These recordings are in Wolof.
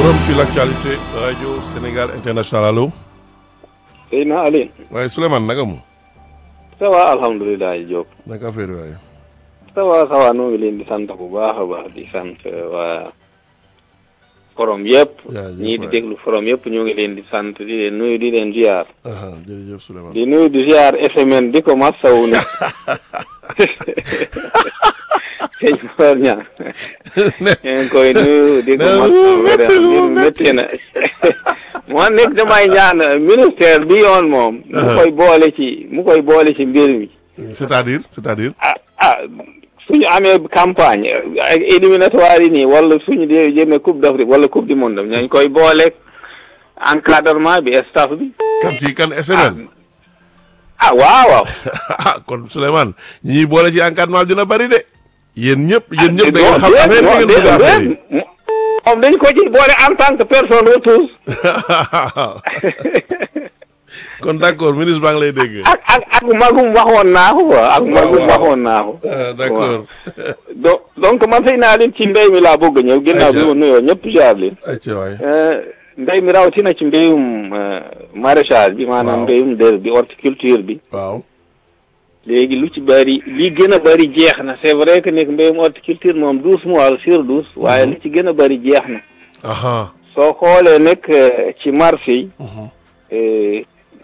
forum sur l'actualité radio Sénégal international allo. Seydina Ali. waaye Souleymane naka mu. ça va alhamdulilah Diop. naka affaire waaye. ça va ça va noo ngi leen di sant bu baax a baax di sant waa forom yëpp. jaajëf ñii di waay. déglu forom yëpp ñoo ngi leen di sant di leen nuyu di leen ziar. aha jërëjëf Souleymane. di nuyu di ziar FMN di ko masawu ne. sëñ Mor Niang. ñu ngi koy nuyu di ko ne masawu métti lu mbir métti na. moo nekk damay ñaan ministère bi yoon moom. mu koy boole ci mu koy boole ci mbir mi. c'est-à-dire c'est-à-dire. ah ah suñu amee campagne ak éliminatoire yi nii wala suñu dee jëmee coupe d'Afrique wala coupe du monde ñooñ koy booleeg encadrement bi staff bi kan ci kan SNL. ah waaw waaw ah kon Souleymane ñi ñuy boole ci encadrement dina bari de. yéen ñëpp yéen ñëpp da non, ngeen xam déet, affaire non, bi ngeen bëgg déet, affaire yi. déet. moom dañ ko ci boole en tant que personne ressource kon d'accord ministre baa ngi lay dégg. ak ak ak magum waxoon naa ko quoi ak magum waaw. waxoon naa ko ah d'accord. donc donc man sëy naa leen ci mbéy mi laa bëgg a ñëw ginnaaw bi Ayca. ma nuyoo ñëpp jaar leen ayca waay. mbéy mi rawatina ci mbéyum euh, maraîchage bi maanaam Waaw. mbéyum dër bi horticulture bi waaw. léegi lu ci bëri li gën a bëri jeex na c'est vrai que nekk mbéyum horticulture moom douze mois la sur douze waaye li ci gën a bëri jeex na aha. soo xoolee nag euh, ci marché yi mhm. euh,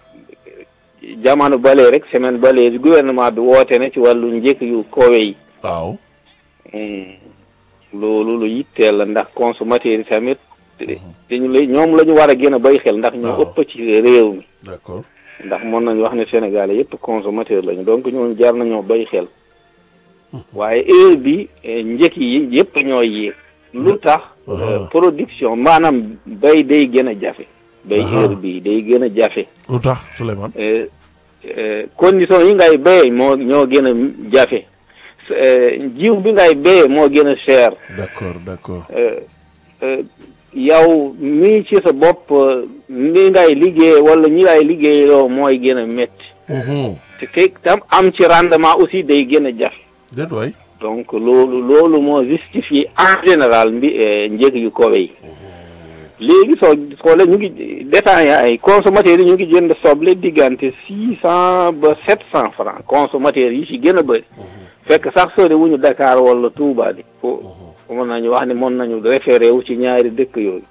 jamono balee rek semaine balee bi gouvernement bi woote na ci wàllu njëkk yu koowe yi waaw. Hmm. loolu lu yitteel la ndax consommateur yi tamit dañu lay ñoom la ñu war a gën a bay xel ndax ñoo Waaw. ëpp ci réew mi d'accord. ndax mën nañu wax ne Sénégalais yëpp consommateur lañu donc ñooñu jar nañoo bay xel waaye heure bi eh, njëkk yi yëpp ñoo yéeg lu tax Aha. euh, production maanaam bay day gën a jafe bay Aha. heure bi day gën a jafe lu tax Souleymane. eh, eh, condition yi ngay béyee moo ñoo gën a jafe Eh, jiw bi ngay béyee moo gën a cher d'accord d'accord. eh, eh, yow mii ci sa bopp eh, ni ngay liggéey wala ñi ngay liggéeyloo mooy gën a métti mhm. te fekk tam am ci rendement aussi day gën a jafe déet waay. donc loolu loolu moo justifie en général mbi eh, njëg yu kowe yi léegi soo xoolee ñu ngi détaillant ay consommateurs yi ñu ngi jënd soble diggante six cent ba sept cent francs consommateurs yi ci gën a bëri fekk sax sori wuñu Dakar wala Touba di fo fo mën nañu wax ne mën nañu référé wu ci ñaari dëkk yooyu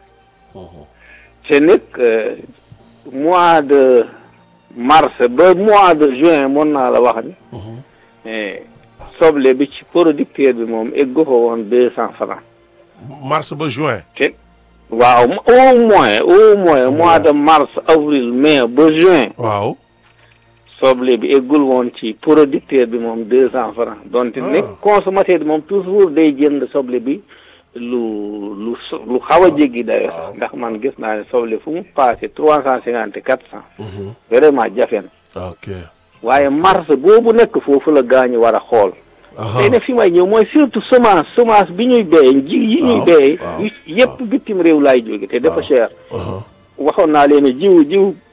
te nag euh, mois de mars ba mois de juin mën naa la wax ni eh, soble bi ci producteur bi moom eggu ko woon deux cent francs mars ba juin. te waaw au moins au moins mois de mars avril mai ba juin waaw. soble bi eggul woon ci producteur bi moom deux cent francs donte Ah. nekk consommateur bi moom toujours day jënd soble bi lu lu so- lu xaw a jéggi dayo Waaw. sax ndax man gis naa ne soble fu mu passé trois cent cinquante quatre cent mhm. vraiment jafe na ok. waaye mars boobu nekk foofu la gaañu war a xool aha. tey nag fi may ñëw mooy surtout semence semence bi ñuy béyee ji yi ñuy Waaw, béyee waaw, yu- yëpp bitim réew laay jóge te dafa waaw. cher aha. waxoon naa leen ne jiw jiw